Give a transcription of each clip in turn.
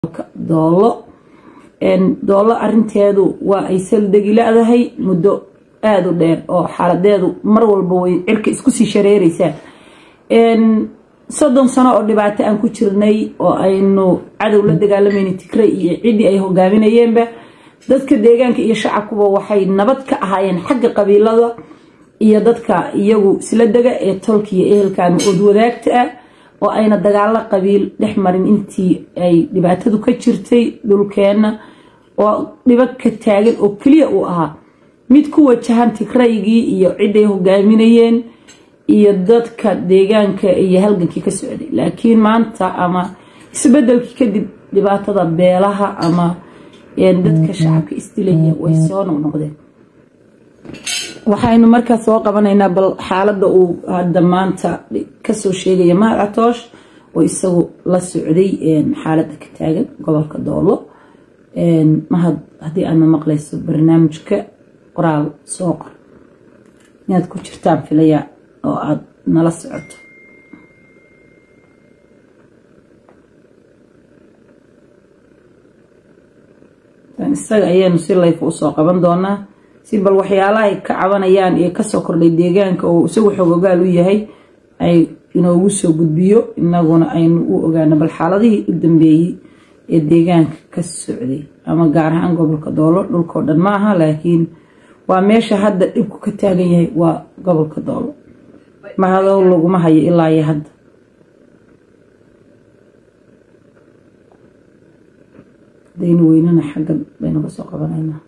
gobolka doolo doolo arinteedu waa ay saldegi la-dahay muddo aada u dheer oo xaaladeedu mar walba way cirka isku sii shareereysaa soddon sano oo dhibaato aan ku jirnay oo aynu cadow la dagaalamayna tigray iyo ciddii ay hogaaminayeenba dadka deegaanka iyo shacabkuba waxay nabad ka ahaayeen xagga qabiilada iyo dadka iyagu isla dega ee tolka iyo ehelkaama ood wadaagta ah oo ayna dagaalo qabiil dhex marin intii ay dhibaatadu ka jirtay dhulkeenna oo dhibo ka taagan oo keliya uu ahaa mid ku wajahan tigraygii iyo ciday hogaaminayeen iyo dadka deegaanka iyo halgankii ka socday laakiin maanta ama isbedelkii kadib dhibaatada beelaha ama dadka shacabka isdilaya way soo noqnoqdeen waxaynu markaa soo qabanaynaa bal xaalada uu hadda maanta kasoo sheegaya mahad catoosh oo isagu la socday xaalada ka taagan gobolka doolo mahad haddii aadna maqlayso barnaamijka qoraal soo qor inaad ku jirtaan filaya oo aada nala socoto isaga ayaanu si layfa usoo qaban doonaa si bal waxyaalahay ka cabanayaan ee kasoo kordhay deegaanka oo isagu xoog ogaal u yahay ay inoogu soo gudbiyo inaguna aynu u ogaano bal xaaladihii u dambeeyey ee deegaanka ka socday ama gaar ahaan gobolka doolo dhulkao dhan ma aha laakiin waa meesha hadda dhibku ka taagan yahay waa gobolka doolo mahadow laguma hayo ilaa iyo hadda hadaynu weynana xaggan baynu kasoo qabanaynaa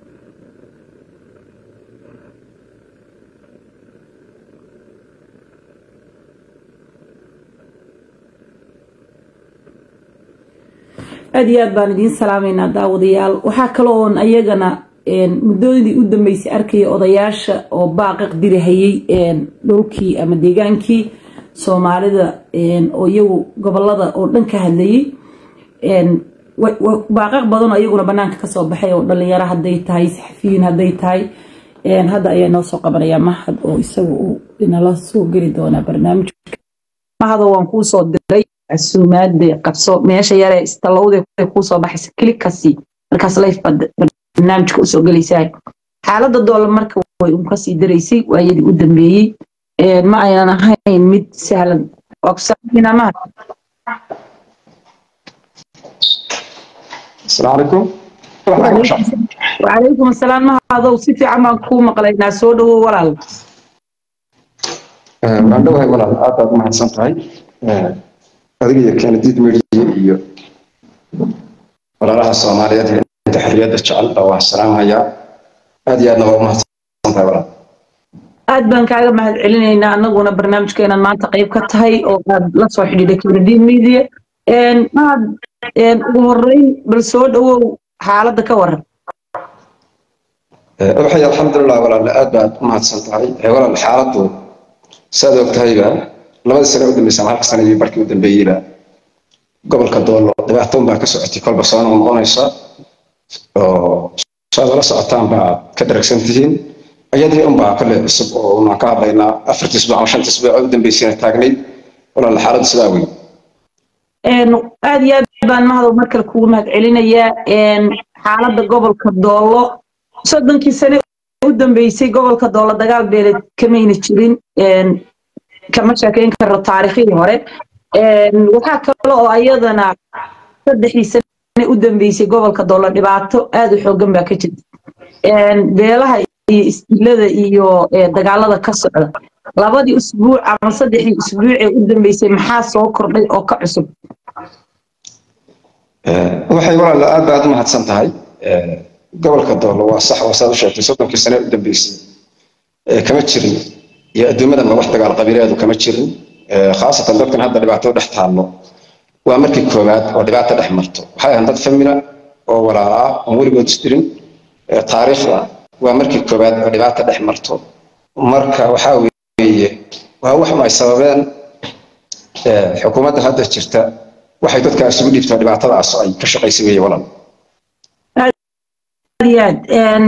aada iyo aad baan idiin salaamaynaa daawadayaal waxaa kale oon ayagana muddooyadii u dambeysay arkaya odayaasha oo baaqiq dirahayay dhulkii ama deegaankii soomaalida oo iyagu gobolada oo dhan ka hadlayay baaqaq badan oo iyaguna banaanka kasoo baxay oo dhalinyaro haday tahay saxafiyiin haday tahay hadda ayaa noo soo qabanaya mahad oo isaga uu inala soo geli doonaa barnaamijka mahado waan kuusoo diray casuumaade qabso meesha yaree istalowde kuusoo baxaysa kilikasi markaas life baad barnaamijka usoo gelaysaa xaalada doola marka way un kasii daraysay waayadii u dambeeyey ma aynan ahayn mid sahlan mahad السلام عليكم وعليكم السلام mahadow si fiican baan kuu maqlaynaa soo dhawow walaal waan dhowahay walaal aad baad u mahadsan tahay adiga iyo kennediid media iyo walaalaha soomaaliyeed ee inta xorriyadda jecel baa waan salaamayaa aad iyo aadna waa u mahadsan tahay walaal aad baan kaaga mahad celinaynaa anaguna barnaamijkeenan maanta qayb ka tahay oo aad la soo xidhiidhay kennediid media mahad ugu horeyn bal soo dhawow xaaladda ka waran waxay alxamdulilah walaal aad baad u mahadsan tahay walaal xaaladdu saad og tahayba labadii sane u dambeysay ama halka sane iyo barkii u dambeeyeyba gobolka doolo dhibaatoon baa ka socotay kolba soo noqonaysa oo saad ula socotaan baa ka dharagsan tihiin ayadii unbaa kale cusub oo unaan ka hadlaynaa afartii isbuuc ama shantii isbuuc u dambeysayna taagnayd walaal xaaladdu sidaa wey aad iyo aad baan mahadow mar kale kugu mahad celinayaa xaaladda gobolka doolo soddonkii sane u dambeysay gobolka doolo dagaal beeleed kamayna jirin kama sheekeyn karo taariikhihii hore waxaa kale oo ayadana saddexdii sane u dambeysay gobolka doolo dhibaato aad u xoogan baa ka jirta beelaha iyo isdilada iyo dagaalada ka socda labadii usbuuc ama saddexdii usbuuc ee u dambeysay maxaa soo kordhay oo ka cusub waxay walaal aad baad u mahadsan tahay gobolka doolo waa sax waa saad u sheegtay soddonkii sane u dambeysay kama jirin iyo adduumadanba wax dagaal qabiileedu kama jirin khaasatan dadkan hadda dhibaato dhex taallo waa markii koowaad oo dhibaato dhex marto waxay ahaan dad famila oo walaala ah oon weligood isdirin taariikhda waa markii koowaad oo dhibaato dhex marto marka waxaa weeye waa wax ay sababeen xukuumadda hadda jirta waxay dadka isugu dhiibtaa dhibaatadaas ay ka shaqaysay weeye walaal aad iyo aad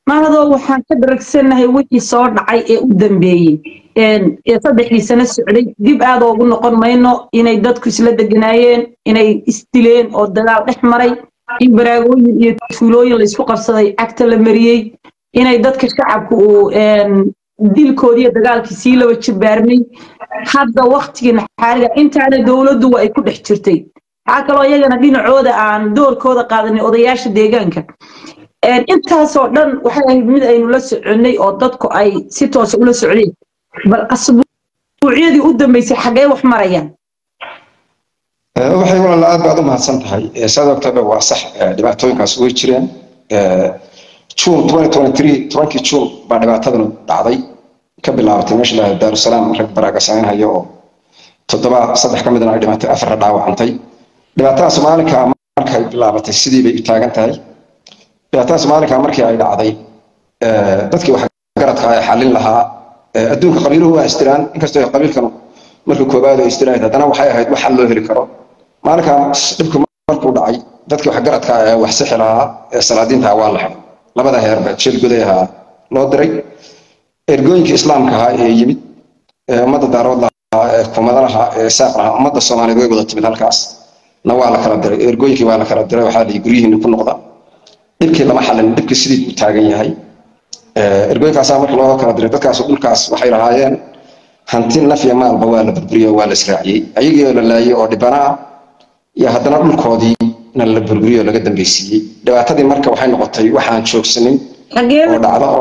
mahadoo waxaan ka daragsanahay wixii soo dhacay ee u dambeeyey ee saddexdii sano socday dib aad oogu noqon mayno inay dadku isla deganaayeen inay isdileen oo dagaal dhex maray in baraagooyin iyo tuulooyin laysku qabsaday cagta la mariyey inay dadka shacabka uu dilkoodiiyo dagaalkii sii laba jibaarmay hadda waktigiina xaaliga intaana dowladdu waa ay ku dhex jirtay waxaa kaloo iyagana dhinacooda aan doorkooda qaadanay odayaasha deegaanka intaasoo dhan waxay ahayd mid aynu la soconnay oo dadku ay si toosa ula socdeen bal asbuucyadii u dambeysay xaggee wax marayaan waxay walaal aad baad u mahadsan tahay saad ogtaba waa sax dhibaatooyinkaas way jireen juun tobankii juun baa dhibaatadanu dhacday ka bilaabatay meesha la daarusalaam rag baraaga samaynhayo oo toddoba saddex ka midna ay dhimatay afarna dhaawacantay dhibaatadaas maalinka markay bilaabatay sidii bay u taagan tahay dhibaatadaas maalinka markii ay dhacday dadkii wax garadka ay xallin lahaa adduunka qabiiluhu waa istiraan inkastoo qabiilkanu markii koobaad ay istirahayd haddana waxay ahayd wax xal loo heli karo maalinkaas dhibku markuu dhacay dadkii wax garadka ee wax sixi lahaa ee salaadiinta waa la xiday labada heerba jeel guday ahaa loo diray ergooyinkii islaamka ahaa ee yimid ee ummadda daarood lahaa ee kumada lahaa ee saaq lahaa ummadda soomaaliyeed way wada timid halkaas na waa la kala diray ergooyinkii waa la kala diray waxaa lihi guryihiinni ku noqda dhibkii lama xalin dhibkii sidii buu taagan yahay ergooyinkaasaa marka loo kala diray dadkaas dhulkaas waxay lahaayeen hanti naf iyo maalba waa la burburiyey waa la israaciyey ayagii oo la laayey oo dhibana ah iyo haddana dhulkoodii na la burburiyey oo laga dambeysiiyey dhibaatadii marka waxay noqotay waxaan joogsanin oo dhacda oo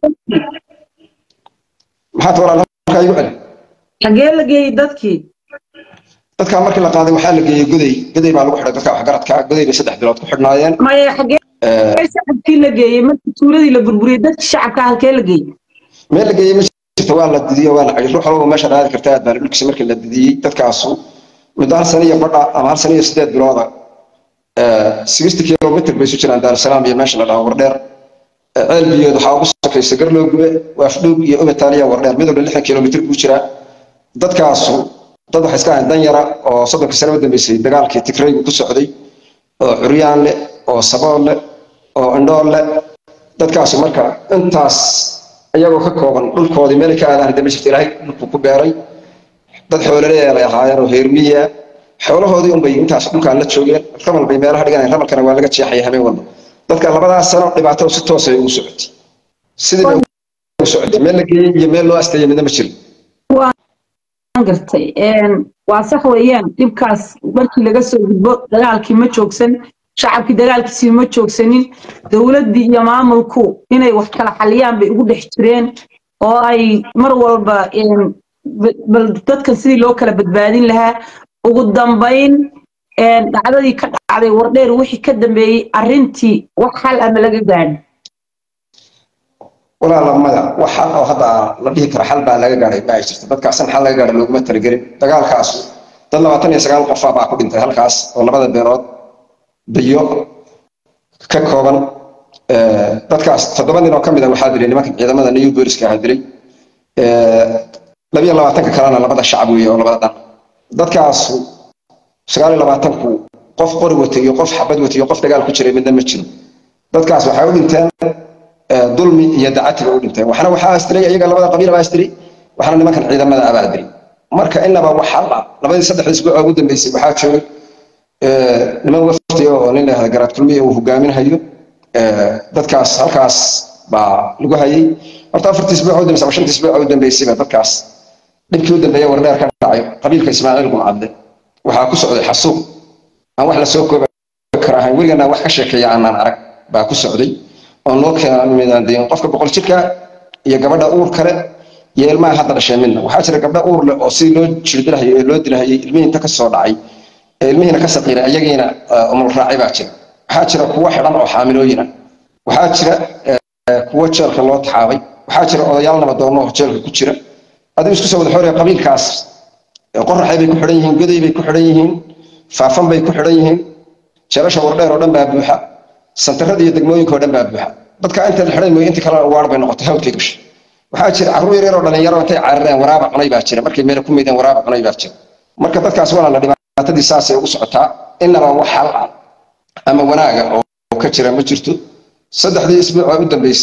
maxaad walaal halkaa igu celi xagee la geeyey dadkii dadkaa markii la qaaday waxaa la geeyey goday goday baa lagu xidhay dadka waxgaradka goday bay saddex bilood ku xidhnaayeen maya xagee shacabkii la geeyey markii tuuladii la burburiyey dadkii shacabka halkee la geeyey meel la geeyey ma jirto waa la didiyo waa la cayir ruux walba meesha raadi karta aad baa dhulkiisa markii la didiyey dadkaasu muddo hal sano iyo badha ama hal sano iyo sideed bilooda sixty kilomitr bay isu jiraan daarusalaam iyo meesha la dhaho wardheer ceel biyood waxaa ugu sokaysa garloo gube waafdhuug iyo ubataaliya wardheer mid walba lixdan kilomitr buu jiraa dadkaasu dad waxay iska ahayn dan yara oo soddonkii sano u dambeysay dagaalkii tigraygu ku socday oo curyaan leh oo sabool leh oo indhool leh dadkaasu marka intaas iyagoo ka kooban dhulkoodii meelay ka aadaan hadda ma jirto ilaahay dhulku ku beeray dad xoolaleeya bay ahaayeen oo heermiya xoolahoodii unbay intaas dhulkaan la joogeen ramal bay meelaha dhiganayeen ramalkana waa laga jeexaya habeen walba dadka labadaas sano dhibaato si toos ay ugu socotay sidii bay ugu socotay meel la geeyey iyo meel loo asteeyey midna ma jirin gartay waa sax weeyaan dhibkaas markii laga soo gudbo dagaalkii ma joogsan shacabkii dagaalkiisii ma joogsanin dowladdii iyo maamulku inay wax kala xaliyaan bay ugu dhex jireen oo ay mar walba bal dadkan sidii loo kala badbaadin lahaa ugu dambayn dhacdadii ka dhacday wardheer wixii ka dambeeyey arrintii wax xal ama laga gaadhi walaala maya wax xal oo hadda la dhihi karo xal baa laga gaadhay ma ay jirto dadkaasan xal laga gaadhay looguma talagelin dagaalkaasu dad labaatan iyo sagaal qofa baa ku dhintay halkaas oo labada beelood biyo ka kooban dadkaas toddoba nin oo ka mid a waxaa dilay nimanka ciidamada new booliska ahaa dilay labiyo labaatanka kalena labada shacab weeye oo labada dhan dadkaasu sagaal iyo labaatanku qof qori watay iyo qof xabad watay iyo qof dagaal ku jiray midna ma jiro dadkaas waxay u dhinteen dulmi iyo dacati bay u dhinteen waxna waxaa astilay iyaga labada qabiil baa astilay waxna nimankan ciidamada abaa dilay marka inaba wax hal ah labadii saddex isbuuc ugu dambeysay waxaa joogay niman wafdi oo nin lahada garaad kulmiya uu hogaaminahayo dadkaas halkaas baa lagu hayay horta afartii isbuuc u dambeysay ama shantii isbuuc u dambeysayba dadkaas dhibkii u dambeeyay wardheer ka dhacay qabiilka ismaaciil gumcadle waxaa ku socday xasuuq aan wax la soo koobi kara ahayn weligana wax ka sheekeeya aanaan arag baa ku socday oo noo keenan midaan dayin qofka boqol jirka iyo gabadha uur kale iyo ilmaha hadda dhashay midna waxaa jira gabdha uur leh oo sidii loo jirdilahayay ee loo dilahayay ilmihii inta ka soo dhacay ee ilmihiina ka saqiiray iyagiina umul raacay baa jira waxaa jira kuwo xidhan oo xaamilooyina waxaa jira kuwo jeelka loo taxaabay waxaa jira odayaal nabadoonno oo jeelka ku jira adigu isku soo wada xooraya qabiilkaas qoraxay bay ku xidhan yihiin goday bay ku xidhan yihiin faafan bay ku xidhan yihiin jeelasha wardheer oo dhan baa buuxa santarada iyo degmooyinka oo dhan baa buuxa dadka inta la xidhan mooye intii kalena waar bay noqotay hawdkay gashay waxaa jira carruur yar yar oo dhalinyaro intay carareen waraaba cunay baa jira markay meel ku meydeen waraaba cunay baa jira marka dadkaas walaala dhibaatadii saasay ugu socotaa inaba wax hal ah ama wanaaga oo ka jira ma jirto saddexdii isbuuc oo u dambeysay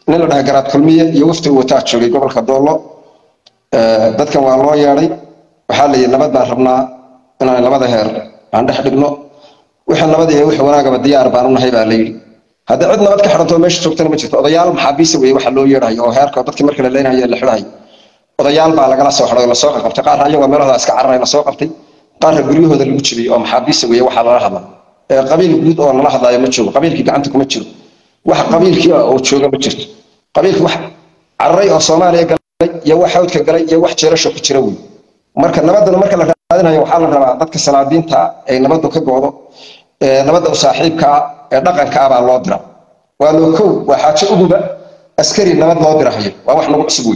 nin la dhahay garaad kulmiye iyo wafti uu wataa joogay gobolka doollo dadkan waa loo yeedhay waxaa la yidhi nabad baan rabnaa inaan labada heer aan dhex dhigno wixii nabad iyo wixii wanaagaba diyaar baan u nahay baa la yidhi haddii cid nabad ka xidhantoo meesha joogtana ma jirto odayaal maxaabiisa weeye waxa loo yeedhayo oo heerka dadkii markii la leenayo la xidhayo odayaal baa lagala soo xidhay oo lasoo qabtay qaarna ayagoo meelahooda iska cararay lasoo qabtay qaarna guryahooda lagu jibiyey oo maxaabiisa weeye waxaa lala hadla qabiil guud oo lala hadlaayo ma joogo qabiilkii gacanta kuma jiro wax qabiilkii oo jooga ma jirto qabiilkii wax cararay oo soomaaliya galay iyo wax hawdka galay iyo wax jeerasho ku jira wey marka nabadana marka la raadinayo waxaa la rabaa dadka salaadiinta ay nabadu ka goodo nabadda u saaxiibka ah ee dhaqanka ah baa loo dira waa loo kow waa xaajo uguba askari nabad loo dirahayo waa wax nagu cusub wey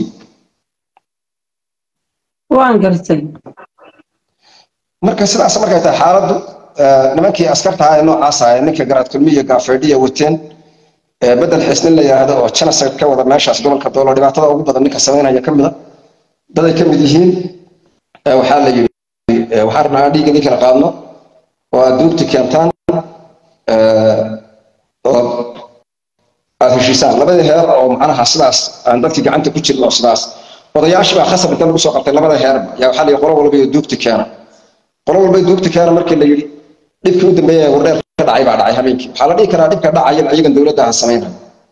waan gartay marka sidaas markay tahay xaaladdu nimankii askarta ahaa ee noocaas ahaa ninka garaad kulmiya gaafeydhiya wateen bedel xiisnin la yidhaahdo oo genocide ka wada meeshaas gobolka doolo dhibaatada ugu badan ninka samaynaya ka mida daday ka mid yihiin waxaa la yidhi waxaan rabnaa aan dhiigga ninkala qaadno oo aad duugti keentaan oo aad heshiisaan labadii heer oo macnaha sidaas aan dadkii gacanta ku jirin oo sidaas odayaashii baa khasab inta lagu soo qabtay labada heerba yaa waxaa la yidhi qolo walba iyo duugti keena qolo walba duugti keena markii la yidhi dhibkii u dambeeyay wardheer ka dhacay baa dhacay habeenkii waxaa la dhihi karaa dhibka dhacaya ayagan dowladda aan samaynayo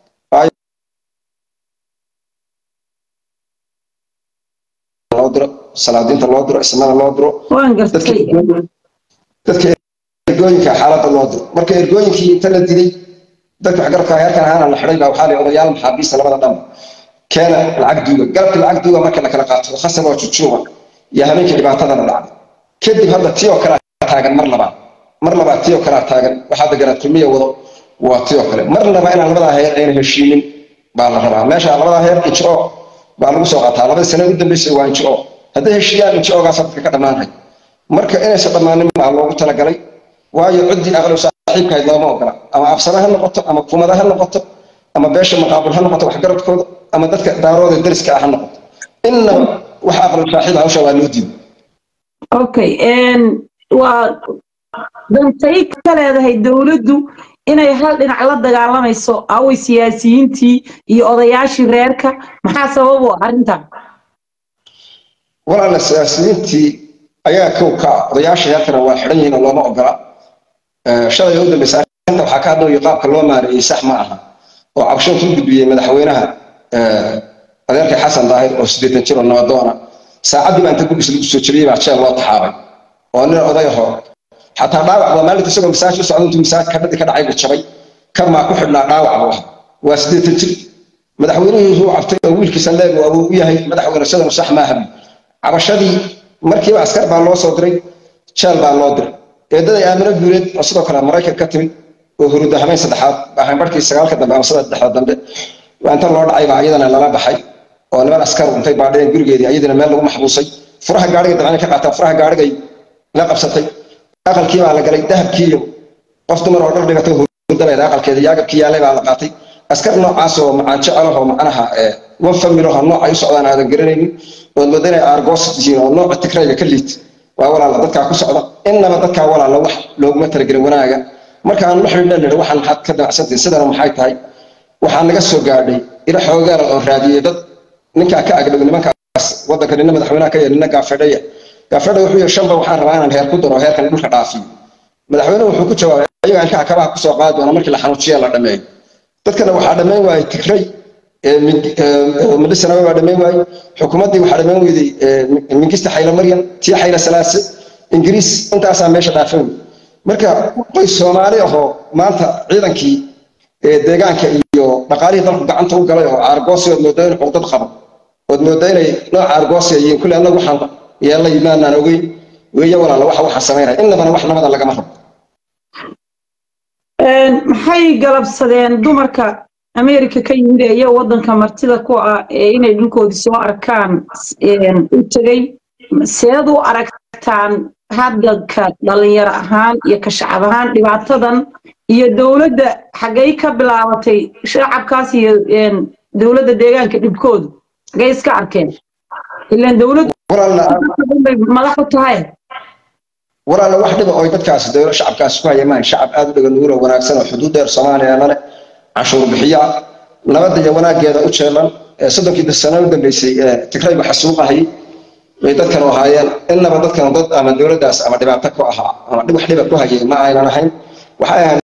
loo diro salaadiinta loo diro ismada loo diro waan gartay dadka ergooyinka xaaladda loo diro marka ergooyinkii inta la dilay dadka waxgarabka heerkan ahaana la xidhay baa waxaa la odayaal maxaabiista labada dhan keena lacag duuga galabkii lacag duuga marka la kala qaato khasab oo jujuuba iyo habeenkii dhibaatadana dhacday kadib hadda tii oo kale taagan mar labaad mar labaad tii oo kale taagan waxaa deganaad kulmiya wado waa tii oo kale marnaba inaan labadaa heer ayna heshiinin baa la rabaa meesha labadaa heer injo baa lagu soo qaataa labadii sano ugu dambeysay waa injo hadday heshiiyaan injo-gaas dadka ka dhammaanay marka inaysan dhammaanin baa loogu talagalay waayo ciddii aqli saaxiibkahayd looma ogola ama absana ha noqoto ama kumada ha noqoto ama beesha maqaabul ha noqoto waxgaradkooda ama dadka daarooda deriska ah ha noqoto innaba wax aqli saaxiib hawsha waa loo diiday okay waa dantay ka leedahay dowladdu inay hal dhinac la dagaalamayso away siyaasiyiintii iyo odayaashii reerka maxaa sabab u ah arrintan walaala siyaasiyiintii ayaa kow ka ah odayaasha reerkana waa xidhan yihiin oo looma ogola shalay u dambaysa arrinta waxaa ka hadlooyo qaabka loo maareeyey sax ma aha oo cabshoon ku gudbiyey madaxweynaha adeerkay xasan daahir oo siddeetan jir oo nabadoona saacaddii baa inta gudbis lagu soo jebiyey baa jeel loo taxaabay oo nin oday ahoo xataa dhaawac baa maalinta isagoo masaaj u socda intuu masaaj kadhadii ka dhacay buu jabay kan maa ku xidhnaa dhaawac buu ah waa siddeetan jir madaxweynihii ruu cabtay oo wiilkiisa leeg waa uu u yahay madaxweyne sidanu sax maaha cabashadii markiiba askar baa loo soo diray jeel baa loo diray eedaday aamino guuleed oo sidoo kale maraykan ka timid oo huruda habeen saddexaad baahan barkii sagaalka dambe ama saddexda dambe waa inta loo dhacay baa iyadana lala baxay oo niman askar intay baadheen gurigeedii iyadana meel lagu maxbuusay furaha gaariga dabcan ka qaataan furaha gaarigay la qabsatay aqalkii baa la galay dahabkii iyo qof dumar oo dhar dhigatay hurdaleed aqalkeeda yaagabkii yaalay baa la qaatay askar noocaas oo macaan jecelaho macnaha wan familaho nooc ay u socdaan aadan garanaynin ood mooda inay aargoosit yihiin oo nooca tigrayga ka liit waa walaala dadkaa ku socda innaba dadkaa walaala wax looguma talagelin wanaaga markaan la xidhiidhan nidhi waxaan maxaad ka damacsantahin sidana maxay tahay waxaa naga soo gaadhay ila xoogaala oo raadiyey dad ninkaa ka agdhow nimankaas waddanka nina madaxweynaha ka yahay nina gaafedhaya gaafedha wuxuu yihi shanba waxaan rabaa inaan heer ku daro heerkan dhulka dhaafiyo madaxweynuhu wuxuu ku jawaabay ayaga ilkaha kabaha kusoo qaadi doona markii la xanuujiya la dhameeyo dadkana waxaa dhammayn waayey tigray midhisanaba baa dhammayn waayey xukuumaddii waxaa dhammayn weyday mingista xayla maryan tii xayla salaase ingiriis intaasaa meesha dhaafan wey marka qoys soomaali ahoo maanta ciidankii deegaanka iyo dhaqaalihii dalku gacanta u galay oo aargoosi ood moodaa in cuqdad qabo ood moodaa inay nooc aargoosi yihiin kulle annagu waxaan yeellay maanaan ogeyn weeye walaala waxa waxaan samaynaya innabana wax nabada lagama rabo maxay galabsadeen dumarka america ka yimid ee iyo waddanka martida ku ah ee inay dhulkoodii soo arkaan u tegey seed u aragtaan hadalka dhalinyaro ahaan iyo ka shacab ahaan dhibaatadan iyo dowladda xaggay ka bilaabatay shacabkaas iyo dowladda deegaanka dhibkoodu xaggay iska arkeen ilaan dowladdu madax u tahay walaala wax dhiba oy dadkaasi dowla shacabkaasi ku hayamaan shacab aad u dhagan nuuro wanaagsan oo xuduud dheer soomaaliya lale canshuur bixiya nabadda iyo wanaaggeeda u jeelan soddonkii sano u dambeysay tigraygu xasuuqahay bay dadkan u ahaayeen innaba dadkan dad ama dowladdaas ama dhibaato ku ahaa ama wax dhiba ku hayay ma aynan ahayn waxay ahayd